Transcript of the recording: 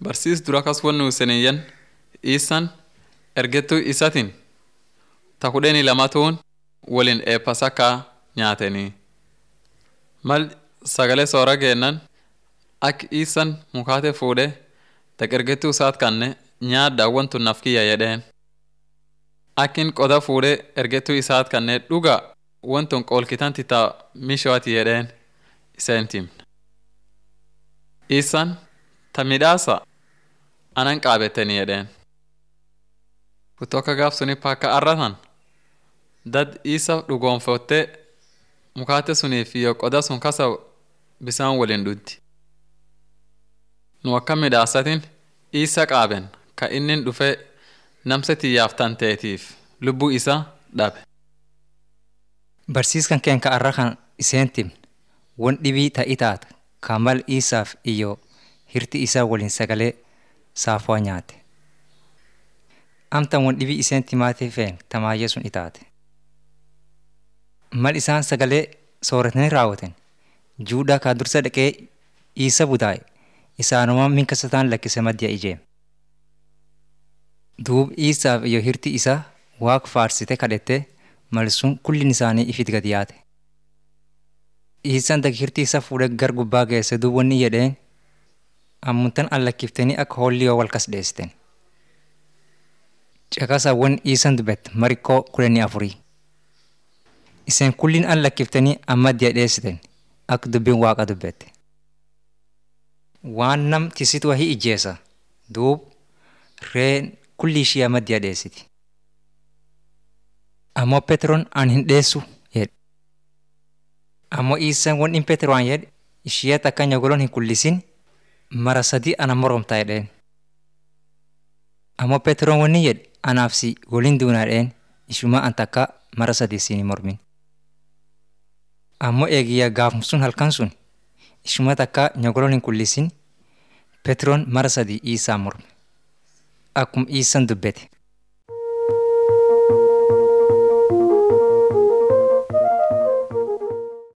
Barsiis dura kas wannu seniyyan iisan ergettuu isatiin ta kudhanii lamatuun waliin eebbasakkaa nyaatanii. Mal sagalee soora geennan akka iisan mukaate fuudhee taqergettuu isaat kanne nyaaddaa wantu naf kiyya jedheen. Akkin qoda fuudhee ergettuu isaat kannee dhugaa wantun qoolkitanti ta mishooti jedheen iseen timne. Iisan ta midhaasa anan qaabettanii jedheen. Kutoka gaaf suni pakka arratan dad isa dhugoonfottee mukaate suniif iyo qoda sun kasa bisaan waliin dhuddi. Nu akka midhaasatin isa qaaben ka innin dhufee namsa tiyyaaf tanteetiif lubbuu isa dhabe. Barsiiskan keen ka arra kan iseen timne won dhibii ta'i taata ka mal isaaf iyo hirti isaa waliin sagalee saafaa nyaate. Amtan won dhibii iseen timaatee feen tamaayyee sun itaate. Mal isaan sagalee sooratanii raawwatan juudhaa kaa dursa dhaqee isa budaa'e isaanuma min kasataan lakkise maddiya ijeem. Duub isaaf iyo hirti isaa waaq faarsite kadhette malsun kullin isaanii ifit gad yaate. Isaan dag hirti isa fuudhee gar gubbaa geesse duub wanni jedheen ammuntan an lakkiftanii akka hoolli yoo wal kas dheessiten. Caqasa wan isan dubbette marikkoo kudhanii afurii. Iseen kullin an lakkiftanii amma diya dheessiten akka dubbiin waaqa dubbette. Waan nam tisitu wahii ijjeessa duub reen kulli ishii amma diya dheessiti. Ammoo Peteroon an hin dheessu jedhe. Ammoo isaan wan in Peteroon jedhe ishee takka nyogoloon hin kullisin mara sadii ana moromtaa jedheen. Ammoo Peteroon wanni jedhe anaaf si waliin duunaa dheen ishuma an takka mara sadii siin mormin. Ammoo eegiyyaa gaafum sun halkan sun ishuma takka nyogoloon hin kullisin Peteroon mara sadii isaa morme. Akkuma iisan dubbete.